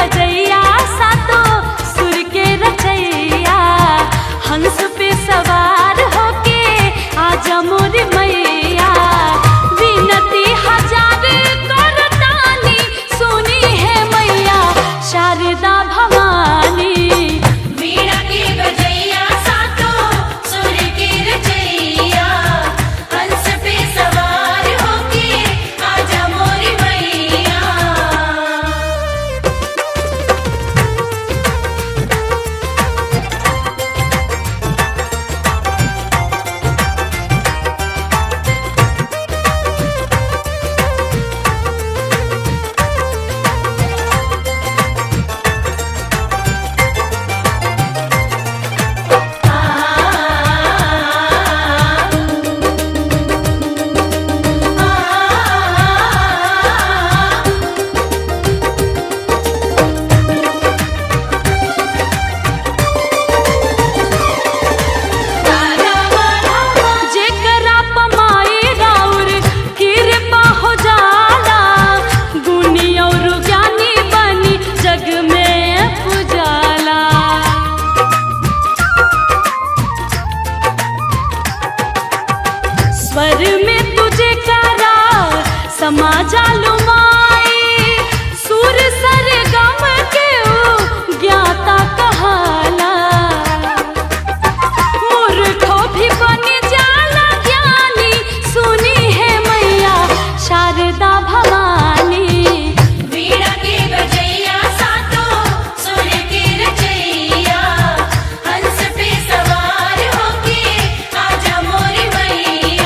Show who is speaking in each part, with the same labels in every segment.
Speaker 1: बजैया सातो सुर के रचैया हंस पे सवार होके आजा मोर मैया विनती हजार करतानी सुनी है मैया शारदा भवानी
Speaker 2: वीणा के बजैया सातो सुर के रचैया हंस पे सवार होके आजा मोरी मैया
Speaker 1: जेकरा पमाई राउर कृपा हो जाला गुनी और ज्ञानी बनी जग में पुजाला स्वर में तुझे करा समाजा लुमाई सुर सर गम के ऊ ज्ञाता कहाला मूर्खो भी बन जाला ज्ञानी सुनी है मैया शारदा भवानी
Speaker 2: वीणा के बजैया सातो सुर के रचैया हंस पे सवार होके आजा मोरी मैया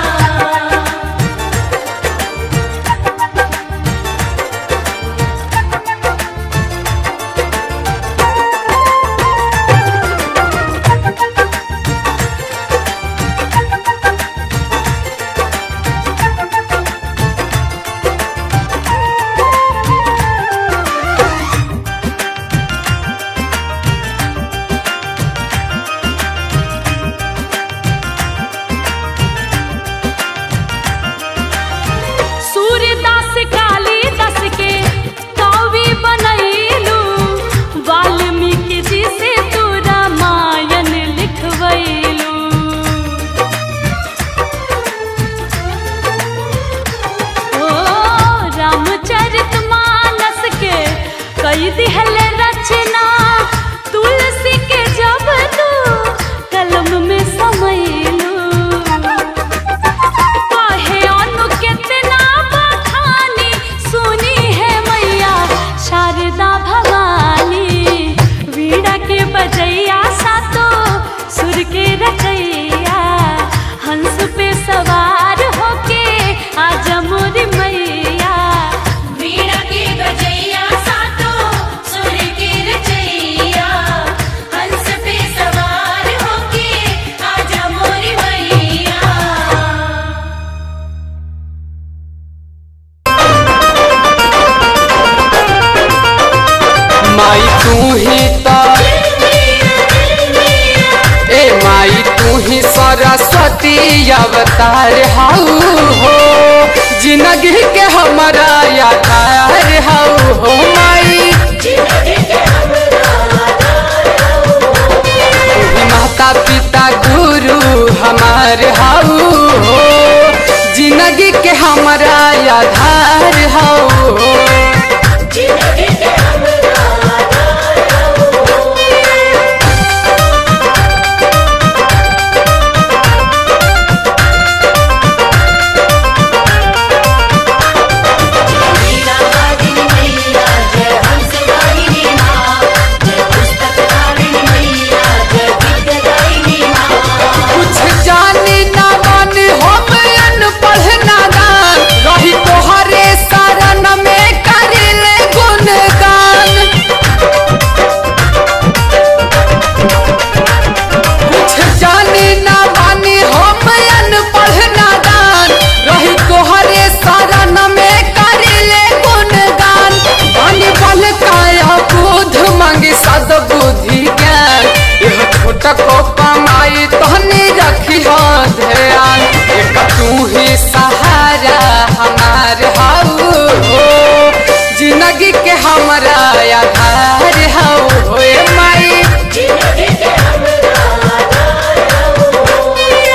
Speaker 1: सूर्यदास कालिदास के कवि बनैलू वाल्मीकि जी से तू रामायण लिखवैलू ओ रामचरित मानस के कई दिहल रचना तुलसी के जब तू कलम में समैलू कहे अनु कितना बखानी सुनी है मैया शारदा भवानी वीणा के बजैया सातो सुर के रचैया हंस पे सवार होके आजा मोरी मैया
Speaker 2: वीणा के बजैया सातो सुर के रचैया हंस पे सवार होके आजा मोरी मैया
Speaker 3: माई तू ही तो ए माई तू ही सरस्वती अवतार हाउ हो जिंदगी के हमारा आधार हाउ हो माई तू ही माता पिता गुरु हमार हाउ हो जिंदगी के हमारा आधार हाउ हो
Speaker 2: वीणा वादिनी मैया जय हंस
Speaker 3: आधार हऊ होए माई
Speaker 2: जिंदगी के हमरा आधार हो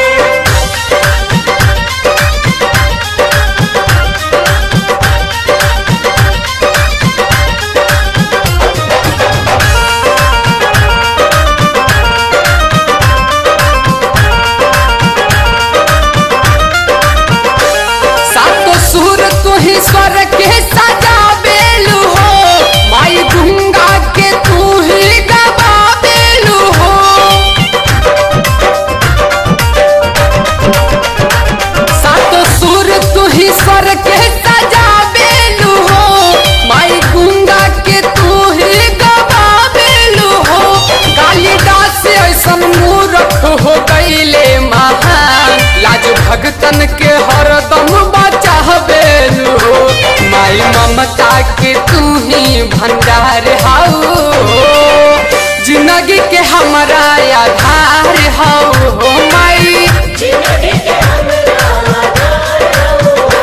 Speaker 3: सातो सुर तू ही स्वर के सजा बेलू हो माई गंगा के तू ही गवा बेलू हो सातो सुर तू ही स्वर के सजा बेलू हो माई गंगा के तू ही गवा बेलू हो कालिदास से ऐसन मूर्ख हो गईले महान लाज भगतन के हरदम बचा बेलू हो माई ममता के तू ही भंडार हाउ जिंदगी के हमारा आधार हाउ हो माई
Speaker 2: जिंदगी के हमरा आधार हो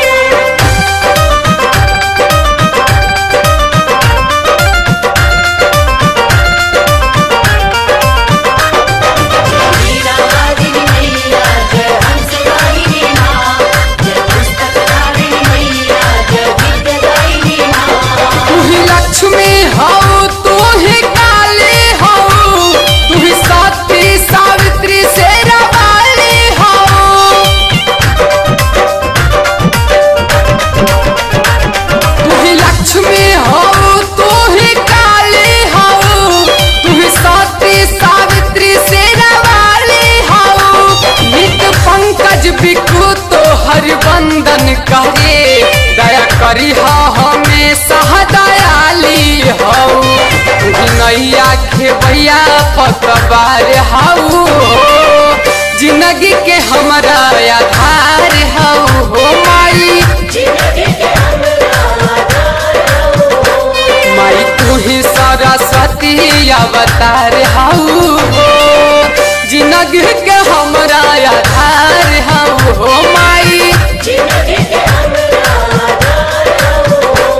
Speaker 2: वीरावादिनी मैया जय हंसगायिनी माँ जय पुस्तकधारिणी मैया जय विद्यादायिनी माँ
Speaker 3: तू ही लक्ष्मी हऊ तू ही काली हऊ तू ही सती सावित्री से रवाली हऊ तू ही लक्ष्मी हऊ तू ही काली हऊ तू ही सती सावित्री से रवाली हऊ नित पंकज बिकू तो हर बंदन करे दया करी हा हमेशा दयाली हऊ तू ही नैया खेबैया पतवार हऊ जिंदगी के हमारा आधार हऊ हो माई
Speaker 2: जिंदगी के हमरा आधार हो
Speaker 3: माई तू ही सरस्वती अवतार हऊ हो जिंदगी के हमरा आधार हऊ हो माई
Speaker 2: जिंदगी के हमरा आधार हो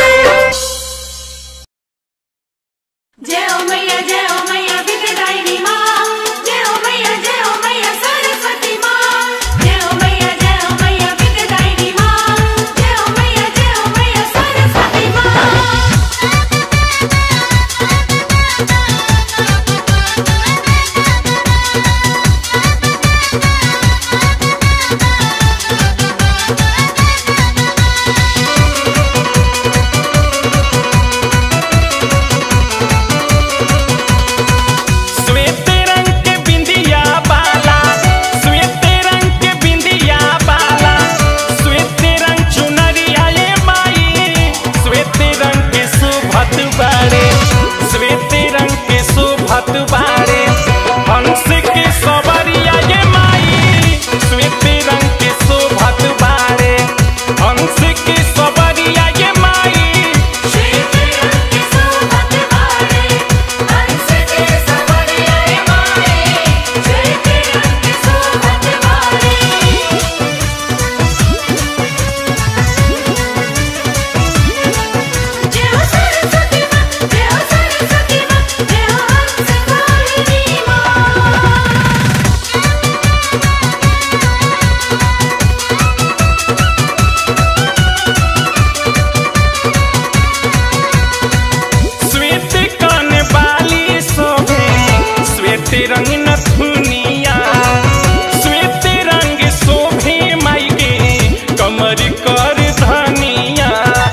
Speaker 1: जय ओ मैया जय ओ मैया विद्यादायिनी माँ जय ओ मैया जय ओ मैया सरस्वती माँ जय ओ मैया जय ओ मैया विद्यादायिनी माँ जय ओ मैया जय ओ मैया सरस्वती माँ
Speaker 4: श्वेत रंग के बिंदिया बाला श्वेत रंग के बिंदिया बाला श्वेत रंग चुनरिया ये माई श्वेत रंग के सुभत बाड़े श्वेत रंग के सुभत बाड़े हंस के सवरिया ये माई श्वेत रंग के सुभत बाड़े हंस के सवरिया ये माई
Speaker 2: श्वेत रंग के सुभत बारे हंस के सवरिया माए श्वेत रंग के सुभत बारे जय हो सरस्वती माँ जय हो सरस्वती माँ जय हो हंसगायिनी माँ
Speaker 4: श्वेत कान बाली शोभे श्वेत रंग नथुनिया श्वेत रंग शोभे माई के कमर कर धनिया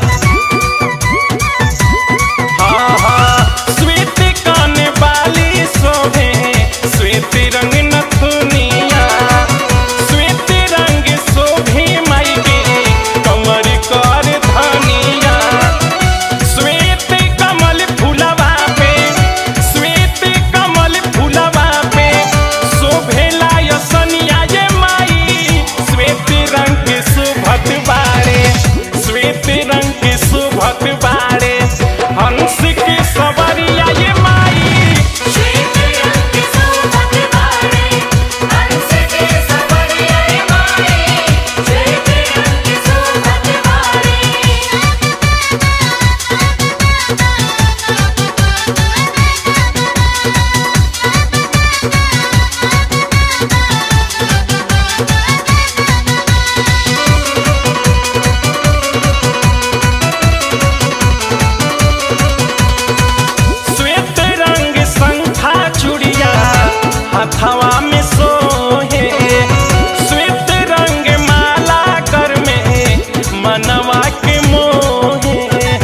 Speaker 4: हाँ हाँ श्वेत कान बाली शोभे श्वेत रंग नथुनिया श्वेत रंग शोभे माई के कमर कर धनिया श्वेत कमल फूलवा पे श्वेत कमल फूलवा पे शोभेला यसनिया ये माई श्वेत रंग के सुभत बाड़े श्वेत रंग के सुभत बाड़े हंस के सवरिया ये माई
Speaker 2: श्वेत रंग के सुभत बारे हंस के सवरिया माए श्वेत रंग के सुभत बारे
Speaker 4: हथवा में सोहे श्वेत रंग माला कर में मनवा के मोहे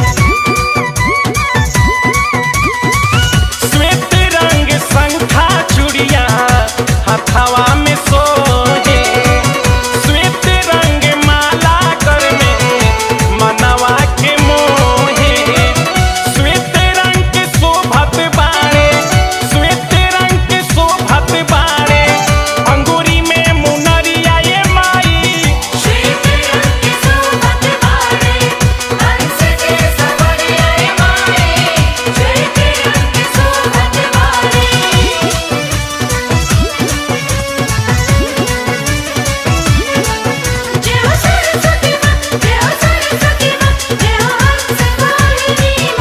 Speaker 4: श्वेत रंग शंखा चूड़िया हथवा में सोहे श्वेत रंग माला कर में मनवा के मोहे श्वेत रंग के शोभत बाड़े श्वेत रंग के शोभत बाड़े अंगूरी में मुनरिया ये माई
Speaker 2: श्वेत रंग के शोभत बाड़े हंस के सवरिया माए श्वेत रंग के शोभत बाड़े जय हो सरस्वती माँ जय हो सरस्वती माँ जय हो हंस वाहिनी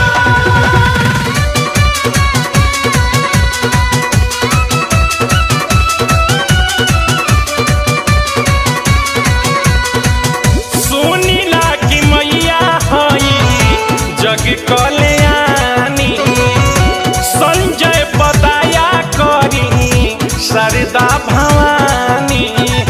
Speaker 2: माँ
Speaker 4: सुनीला की मैया हई जग कल्याणी संजय पदाया करी शारदा भवानी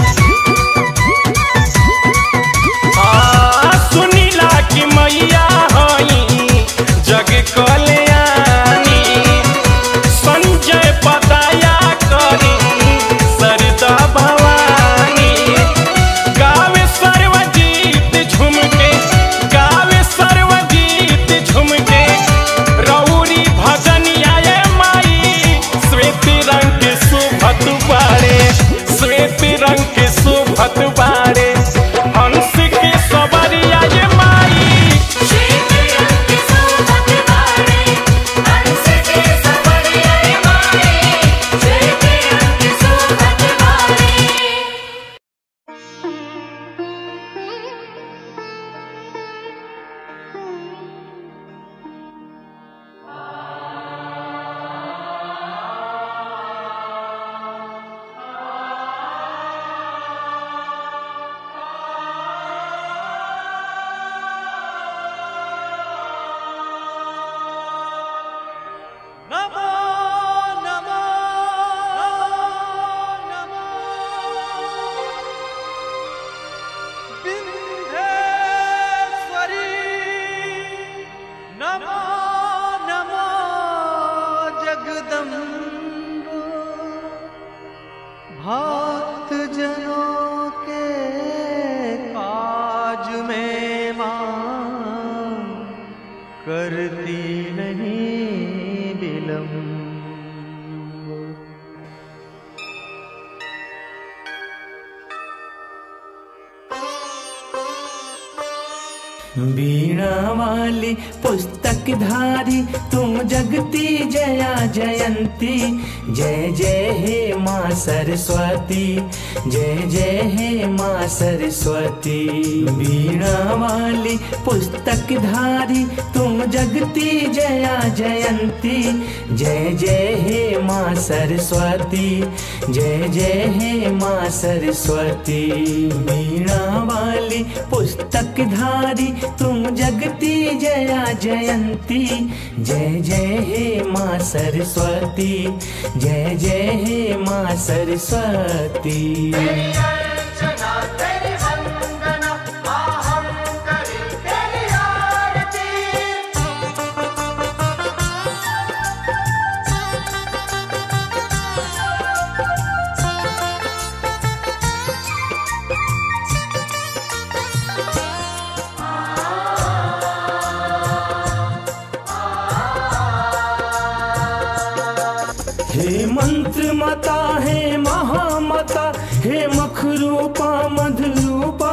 Speaker 4: आ, सुनीला की मैया हई जग कल्याणी संजय पदाया करी शारदा भवानी गावे सर्वजीत झुमके गावे सर्वजीत झुमके रौरी भजनिया ये माई श्वेत रंग के सुभत बाड़े श्वेत रंग के सुभत बाड़े हंस के सवरिया ये माई
Speaker 2: श्वेत रंग के शोभत बाड़े हंस के सवरिया माए श्वेत रंग के शोभत बाड़े
Speaker 5: नमो नमो नमो विंध्येश्वरी नमो नमो जगदम्ब भक्त जनों के काज में मां करती नहीं विलम्ब
Speaker 6: वीणा वाली पुस्तक धारी तुम जगती जया जयंती जय जय हे माँ सरस्वती जय जय हे माँ सरस्वती वीणा वाली पुस्तक धारी तुम जगती जया जयंती जय जय हे माँ सरस्वती जय जय हे माँ सरस्वती वीणा वाली पुस्तक धारी तुम जगती जया जयंती जय जय हे माँ सरस्वती जय जय हे माँ सरस्वती हे मंत्र मता हे महामता हे मखरूपा मधुरूपा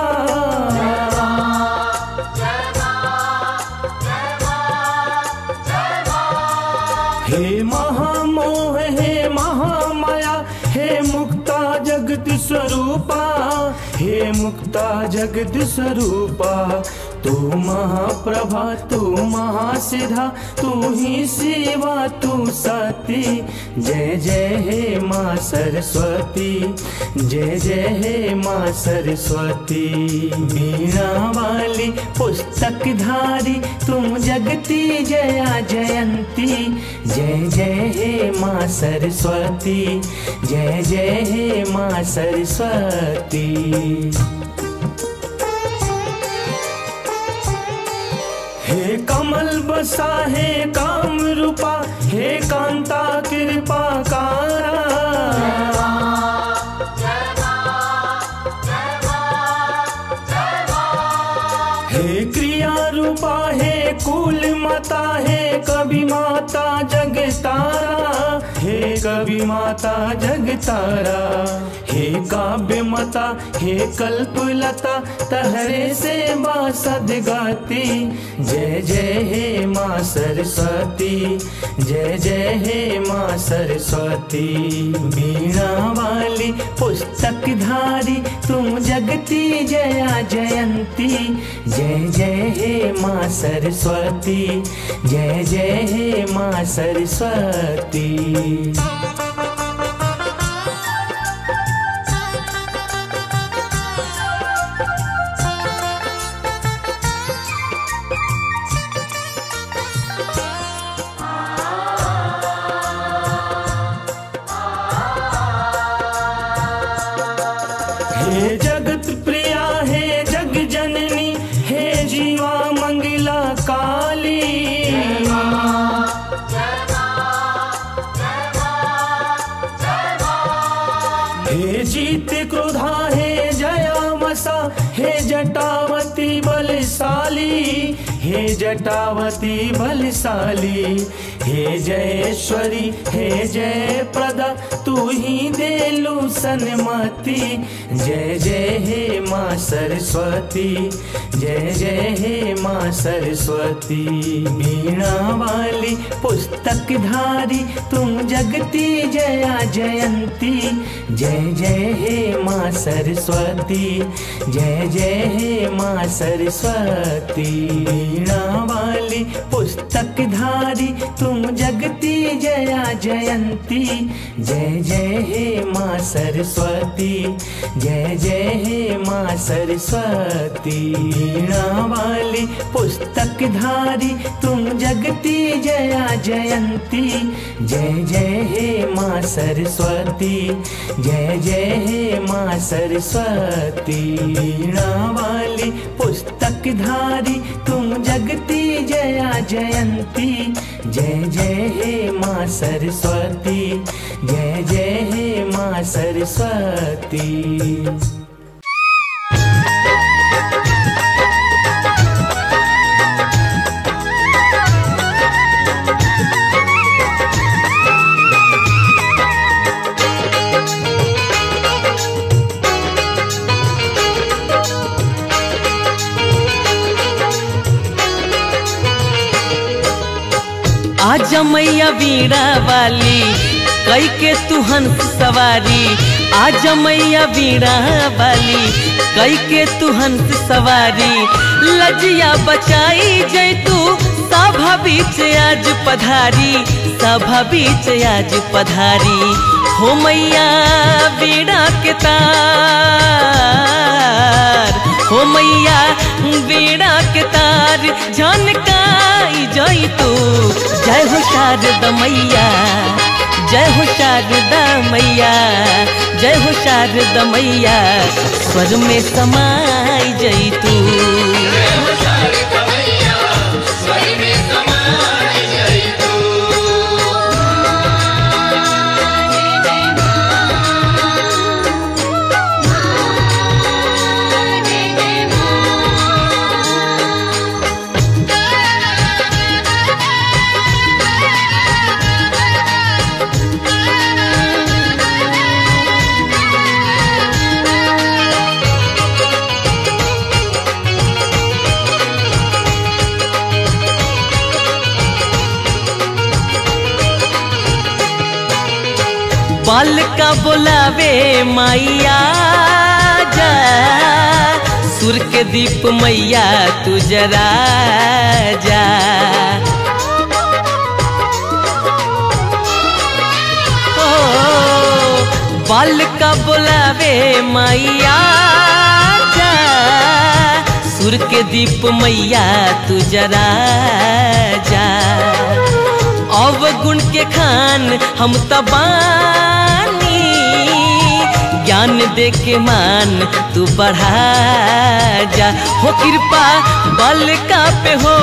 Speaker 6: हे महामोह हे महामाया हे मुक्ता जगत स्वरूपा हे मुक्ता जगत स्वरूपा तू महाप्रभा तू महासिधा तू ही शिवा तू सती जय जय हे माँ सरस्वती जय जय हे माँ सरस्वती वीणा वाली पुस्तक धारी तुम जगती जया जयंती जय जय हे माँ सरस्वती जय जय हे माँ सरस्वती हे कमल बसा हे काम रूपा हे कांता कृपा कारा हे क्रिया रूपा हे कुल माता हे कवि माता जग तारा हे कवि माता जग तारा हे काव्य माता हे कल्पलता तहरे से बासद गाती जय जय हे माँ सरस्वती जय जय हे माँ सरस्वती वीणा वाली पुस्तक धारी तुम जगती जया जयंती जय जय हे माँ सरस्वती जय जय हे माँ सरस्वती हे जगत प्रिया हे जग जननी हे जीवा मंगला काली हे जीत क्रोधा हे जया मसा हे जटावती बलशाली हे जटावती बलशाली हे जयेश्वरी हे जय प्रदा तू ही देलू सन्मति जय जय हे माँ सरस्वती जय जय हे माँ सरस्वती वीणा वाली पुस्तक धारी तुम जगती जया जयंती जय जय हे माँ सरस्वती जय जय हे माँ सरस्वती वीणा वाली पुस्तक धारी तुम जगती जया जयंती जय जय हे माँ सरस्वती जय जय हे माँ सरस्वती वीणा वाली पुस्तक धारी तुम जगती जया जयंती जय जय हे माँ सरस्वती जय जय हे माँ सरस्वती वीणा वाली पुस्तक धारी तुम जगती जया जयंती जय जय हे माँ सरस्वती जय जय हे माँ सरस्वती
Speaker 7: आज मैया वीणा वाली कई के तू हंस सवारी आज मैया वीणा वाली कई के तू हंस सवारी लजिया बचाई जय तू सभा बीच आज पधारी सभा बीच आज पधारी हो मैया वीणा के तार हो मैया वीणा के तार झनकाई जई तू जय हो शारदा मैया जय हो शारदा मैया जय हो शारदा मैया स्वर में समाई जई तू बाल का बोलावे माइया जा सुर के दीप मैया तू जरा जा ओ, बाल का बुलावे मैया जा सुर के दीप मैया तू जरा जा अवगुण के खान हम तबानी ज्ञान दे के मान तू बढ़ा जा हो कृपा बल का पे हो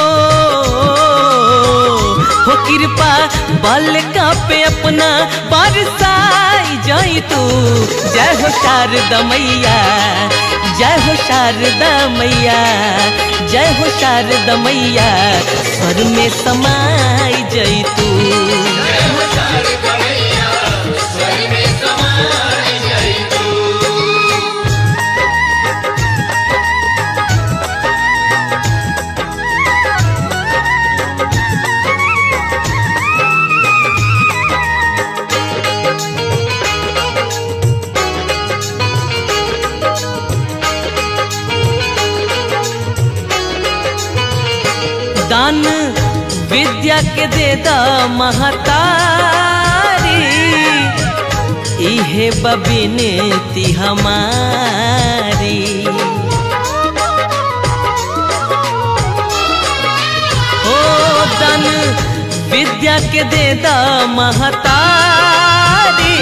Speaker 7: हो कृपा बल का पे अपना बरसाई जाई तू जय हो शारदा मैया जय हो शारदा मैया जय हो शारदा मैया स्वर में समाई जई तू दान विद्या के दे दा महतारी इहे बबिनती हमारी हो दान विद्या के दे दा महतारी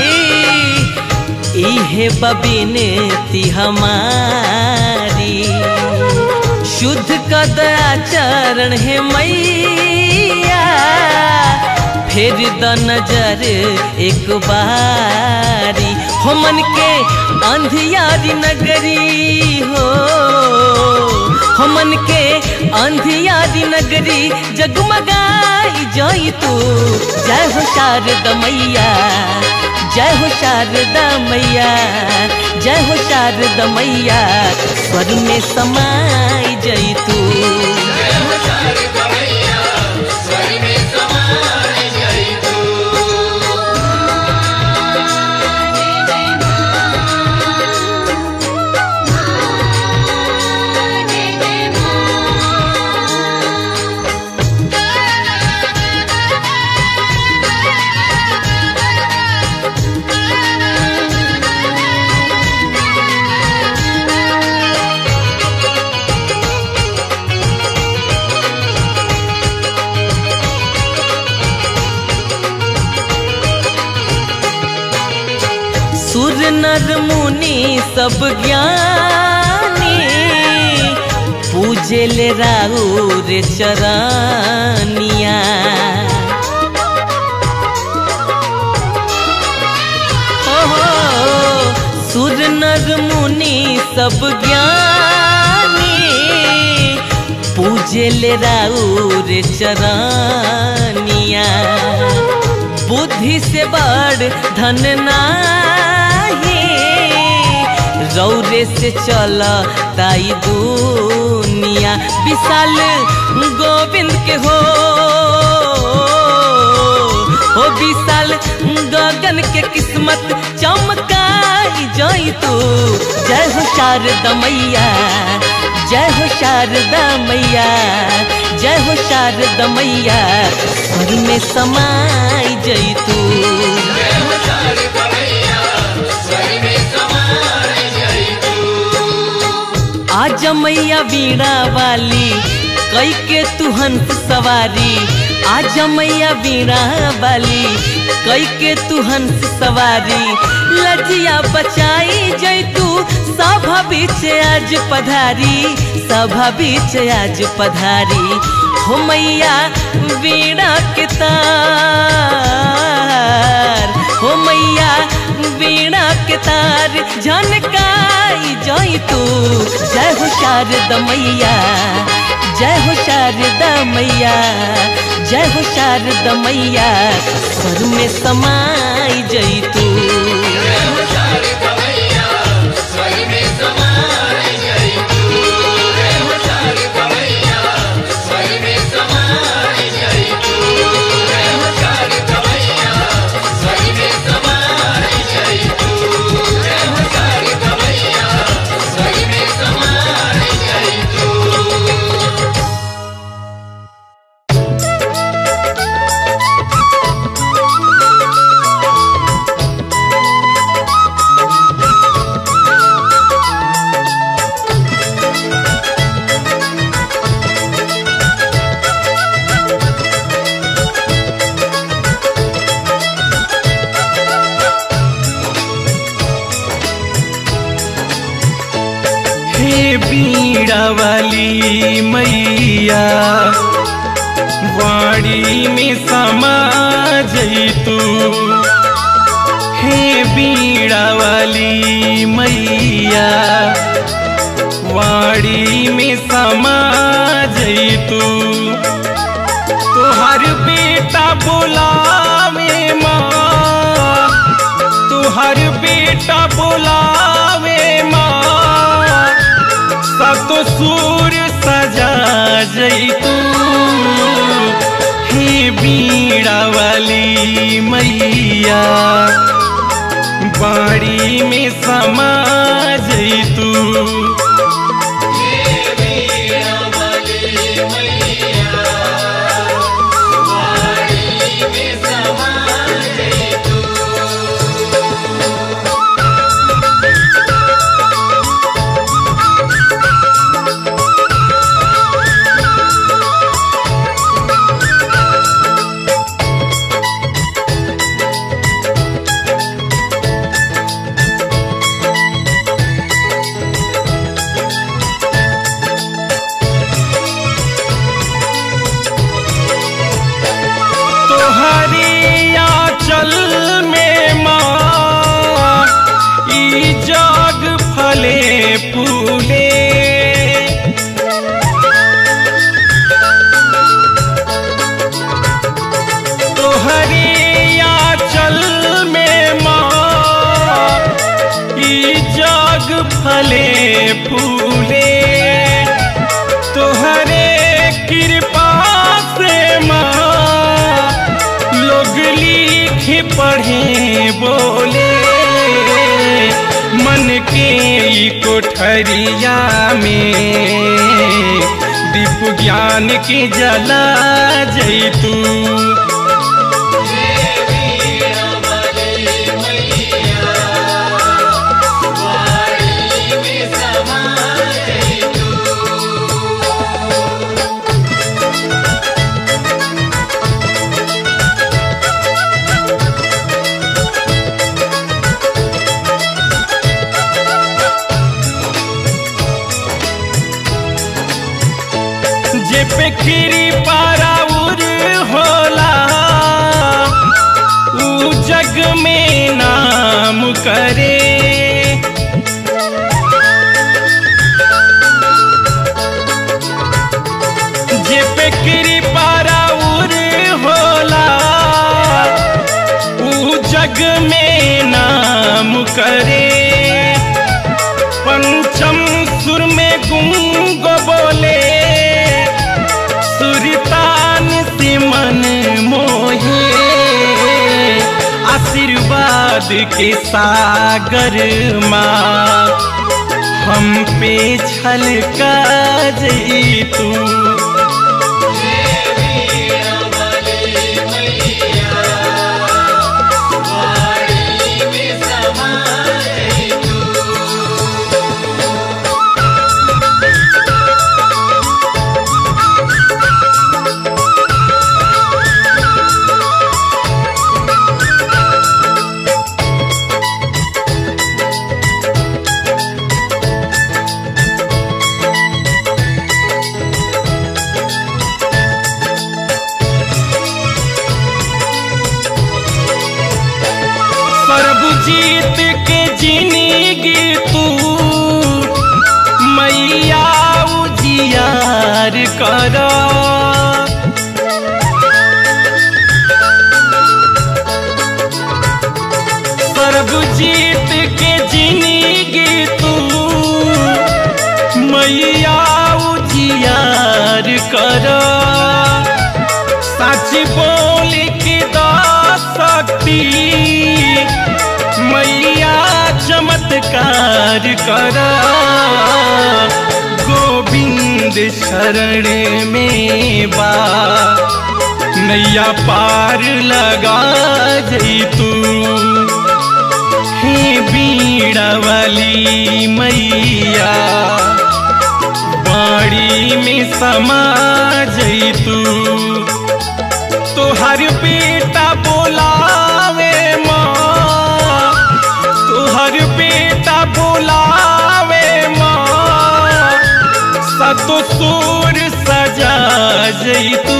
Speaker 7: इहे बबिनती हमारी शुद्ध कद आचरण है मैया फिर द नजर एक बारी हो मन के अंधियारी नगरी हो हो मन के अंधियारी नगरी जगमगाई जाई तू जय हो शारदा मैया जय हो शारदा मैया जय हो शारदा मैया स्वर में समाई जई तू सुर नर मुनि सब ज्ञानी पूजे ले राउर चरनिया हो हो, सुर नर मुनि सब ज्ञानी पूजे ले राउर चरनिया बुद्धि से बड़ धन नाही रौरे से चल ताई दुनिया विशाल गोविंद के हो हो विशाल गगन के किस्मत चमकाई जाई तू जय हो शारदा मैया जय हो शारदा मैया जय हो शारदा मैया स्वर में समाई जई तू आज मैया बीड़ा वाली कई के तू हंस सवारी आज मैया बीड़ा वाली कई के तू हंस सवारी लजिया बचाई जई तू सभा बीच आज पधारी सभा बीच आज पधारी हो मैया बीड़ा के तार हो मैया बीड़ा के तार झनकाई जई तू जय हो शारदा मैया जय हो शारदा मैया जय हो शारदा मैया स्वर में समाई जई तू
Speaker 2: Swami
Speaker 4: बीड़ा वाली मैया वाड़ी में समा जई तू हे बीड़ा वाली मैया वाड़ी में समा जई तू तुहर बेटा बुलावे माँ तुहर बेटा बुलावे माँ सत सूर सजा जई तू हे बीड़ा वाली मैया बाड़ी में समा जई तू तोहरी आंचल में माँ ई जग फले फूले तोहरी आंचल में माँ ई जग फले फूले तोहरे कृपा से माँ लोग लिखे पढ़े बोले मन के ई कोठरिया में दीप ज्ञान के जला जैतू जे पे खीरी पाराउर होला ऊ जग में नाम करे जे पे खीरी पाराउर होला ऊ जग में नाम करे पंचम सुर में गुंग बोले सुरतान से मन मोहे आशीर्वाद के सागर माँ हम पे छलका जई तू सर्वजीत के जिंदगी तू मैया उजियार कर सर्वजीत के जिंदगी तू मैया उजियार कर सच बोल के दा सकती मैया चमत्कार कर गोविंद शरण में बा नैया पार लगा जई तू हे बीड़ा वाली मैया बाड़ी में समा जई तू तोहर बेटा बोलावे माँ तोहर बेटा बोलावे माँ जई तू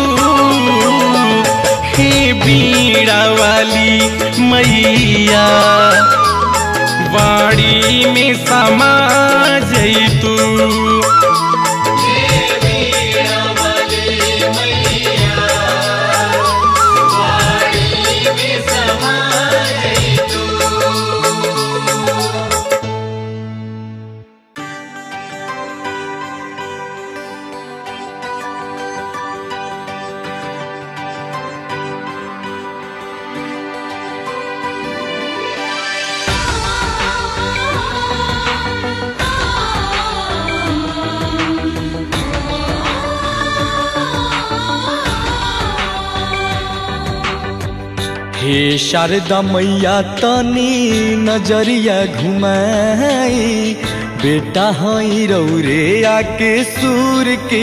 Speaker 4: हे बीड़ा वाली मैया वाड़ी में समा जई तू
Speaker 5: हे शारदा मैया तनी नजरिया घुमाई बेटा हई रौरे आके सूर के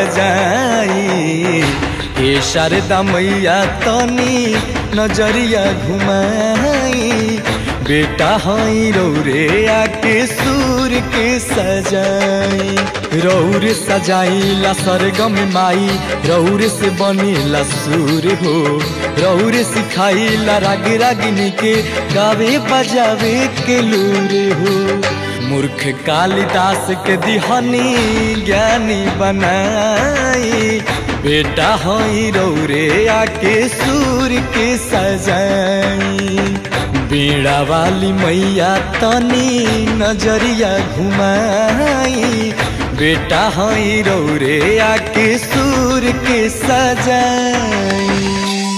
Speaker 5: सजाई हे शारदा मैया तनी नजरिया घुमाई बेटा हई रौरे आके सूर के सजाई रौर सजाइला सरगम माई रौर से बनीला सूर हो रौर सिखाइला राग रागिनी के गावे बजावे के लूर हो मूर्ख कालिदास के दिहनी ज्ञानी बनाई बेटा हई रौरे आके सूर के सजाई बीड़ा वाली मैया तनी नजरिया घुमाई बेटा हई रौरे आके सूर के सजाई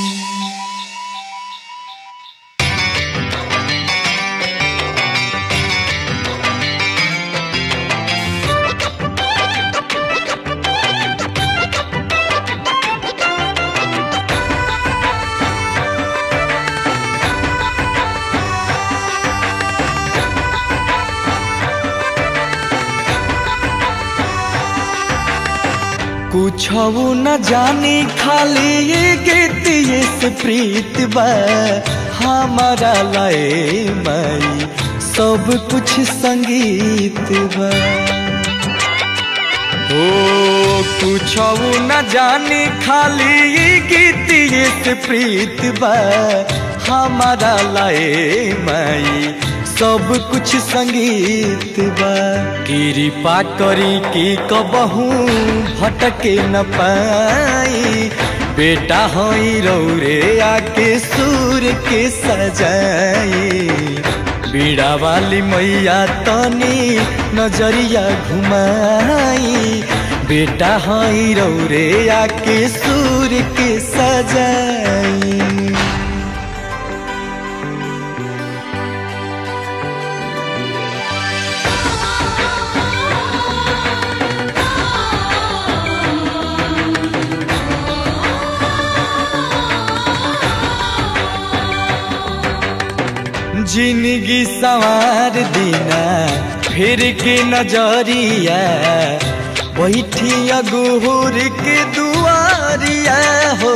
Speaker 5: कुछ न जानी खाली ये गीत ये से प्रीत बा हमारा लाए माई सब कुछ संगीत बा ओ कुछ न जानी खाली ये गीत ये से प्रीत बा हमारा लाए माई सब कुछ संगीत बा कृपा करी की कबहू भटके न पाई बेटा हई रौरे आके सूर के सजाई बीड़ा वाली मैया तनी नजरिया घुमाई बेटा हई रौरे आके सूर के सजाई जिंदगी सवार दीना फिर के नजरिया बैठिया गुहुर के दुआरिया हो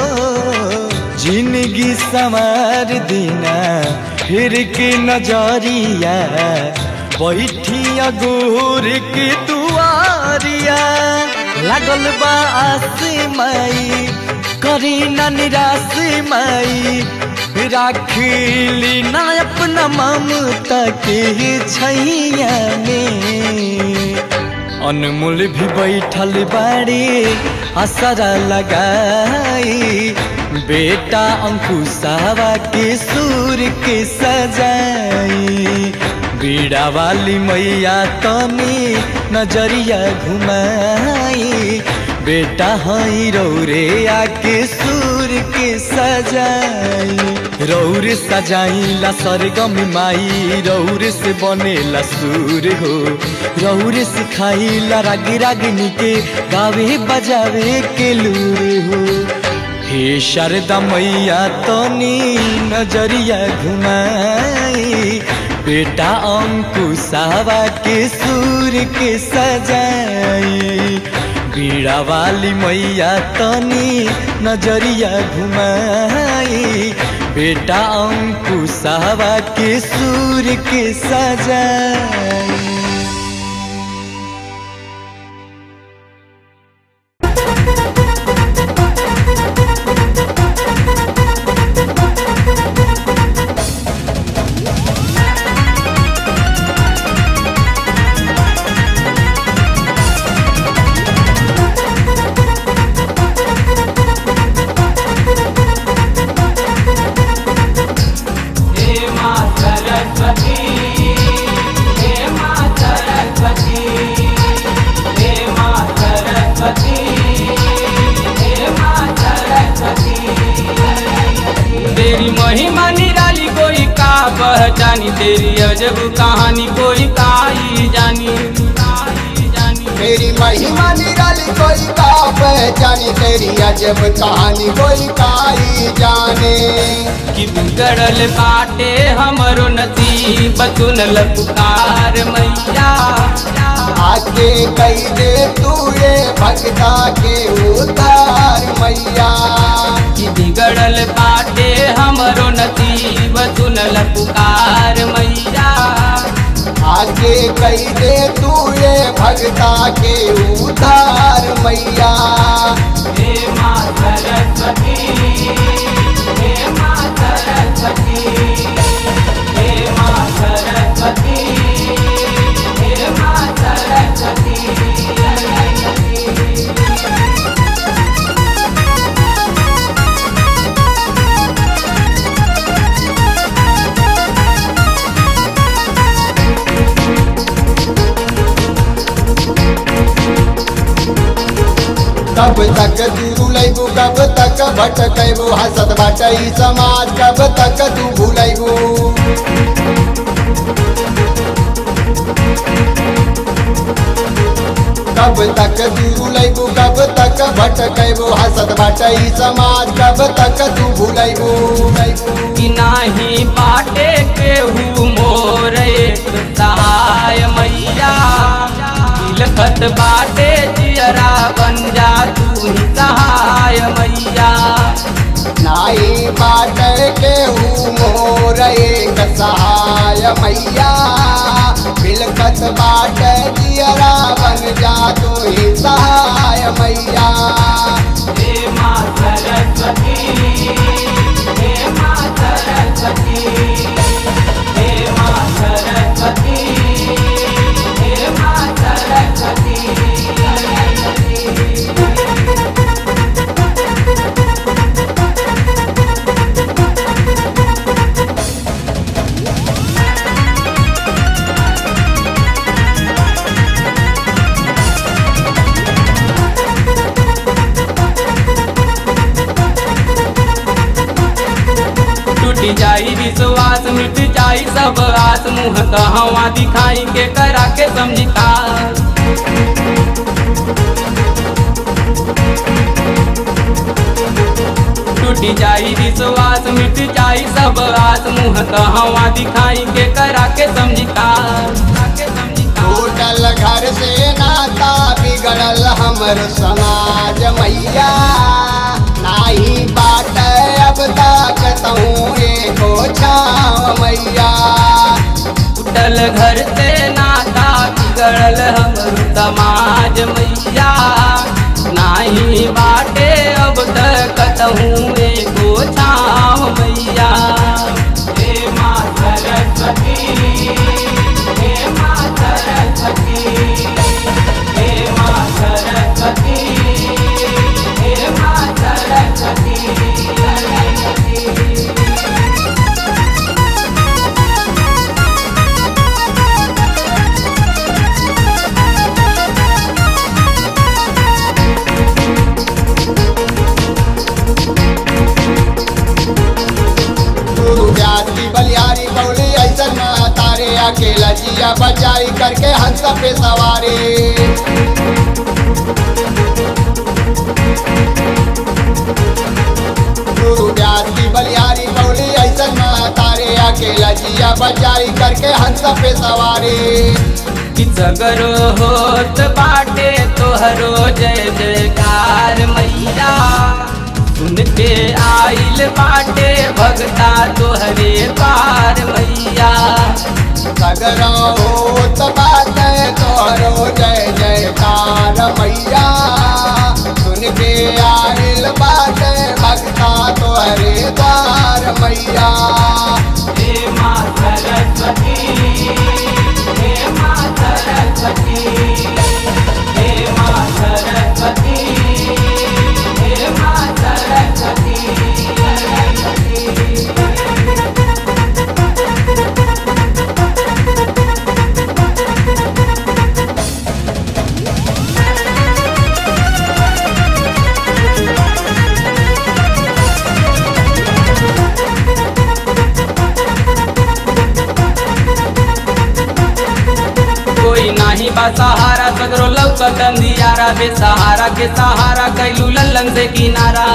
Speaker 5: जिंदगी सवार दीना फिर के नजरिया बैठिया गुहुर के दुआरिया लागल बा आस माई करी ना निराश माई राखली ना अपना ममता के छैया में अनमोल भी बैठल बाड़ी असरा लगाई बेटा अंकुशावा के सूर के सजाई बीड़ा वाली मैया तनी नजरिया घुमाई बेटा हई रौरे आके सूर के सजाई रौर सजाइला सरगम माई रौर से बनेला सूर हो रौर सिखाइला राग रागिनी के गावे बजावे के लूर हो हे शारदा मैया तनी नजरिया घुमाई बेटा अंकुशावा के सूर के सजाई बीड़ा वाली मैया तनी नजरिया घुमाई बेटा अंकुशावा के सूर के सजाई
Speaker 1: Thank you.
Speaker 8: तेरी अजब कहानी कोई काई जानी काई जानी
Speaker 9: तेरी महिमा निराली कोई का पहचानी तेरी अजब कहानी कोई काई जाने
Speaker 8: कि बिगड़ल बाटे हमरो नसीब सुनल पुकार मैया
Speaker 9: आके कई दे तू ये भक्ता के उतार मैया
Speaker 8: कि बिगड़ल बाटे हमरो नसीब सुनल पुकार मैया
Speaker 9: आके कई दे तू ये भक्ता के उतार मैया
Speaker 8: हे माँ सरस्वती हे माँ सरस्वती हे माँ सरस्वती हे माँ सरस्वती
Speaker 9: कब तक तू रुलैबू कब तक भटकैबू हसत बाटई समाज कब तक तू भूलैबू कब तक तू रुलैबू कब तक भटकैबू हसत बाटई समाज कब तक तू भूलैबू
Speaker 8: कि नाही बाटे केहू मोर एक सहाय मैया लिखत बाटे जियरा बन जा तू ही सहाय मैया
Speaker 9: नाई बाट के हूँ मोर एक सहाय मैया बिलखत बाट जियरा बन जा तू ही सहाय मैया
Speaker 8: हे माँ सरस्वती हे माँ सरस्वती हे माँ सरस्वती हे माँ सरस्वती टूट जाई विश्वास मिट जाई सब आस मुँह कहवा दिखाई के करा के समझिता टूट जाई विश्वास मिट जाई सब आस मुँह कहवा दिखाई के करा के समझिता के समझिता
Speaker 9: टूटल घर से नाता बिगड़ल हमर समाज मैया नाही बाट अब तक तहूँ एको छाव मैया
Speaker 8: टूटल घर से नाता बिगड़ल हमर समाज मैया नाही बाटे अब तक कहूँ एगो छाव मैया हे माँ सरस्वती हे माँ सरस्वती हे माँ सरस्वती हे माँ सरस्वती
Speaker 9: गुरु जाति बलिहारी बौली ऐसा ना तारे अकेला जिया बचाई करके हंस पे सवारी गुरु जाति बलिहारी बौली ऐसा ना तारे अकेला जिया बचाई करके हंस पे सवारी
Speaker 8: कि सगरो होत बाटे तोहरो जय जयकार मैया सुन के आइल बाटे भगता तोहरे पार मैया
Speaker 9: सगरा होत बात तोहरो जय जयकार मैया सुन के आइल बात भक्ता तोहरे द्वार मैया
Speaker 8: हे माँ सरस्वती हे माँ सरस्वती हे माँ सरस्वती हे माँ सरस्वती बा सहारा सगरो लौकत अंधियारा बेसहारा के सहारा कैलू लल्लन से किनारा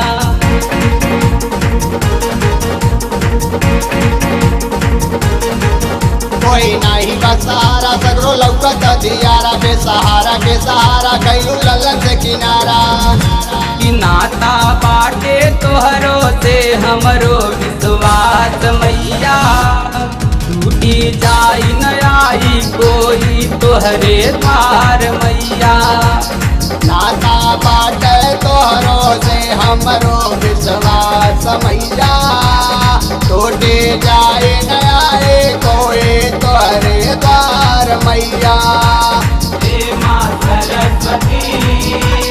Speaker 9: कोई नहीं का सहारा सगरो लौकत दियारा बेसहारा के सहारा कैलू ललन से किनारा
Speaker 8: कि नाता बाटे तोहरो से हमरो विश्वास मैया टूटी जाई न आई कोई तोहरे तार मैया
Speaker 9: नाता बाटे तोहरो से हमरो विश्वास मैया टूटे जाए न आए कोई तोहरे द्वार मैया
Speaker 8: हे माँ सरस्वती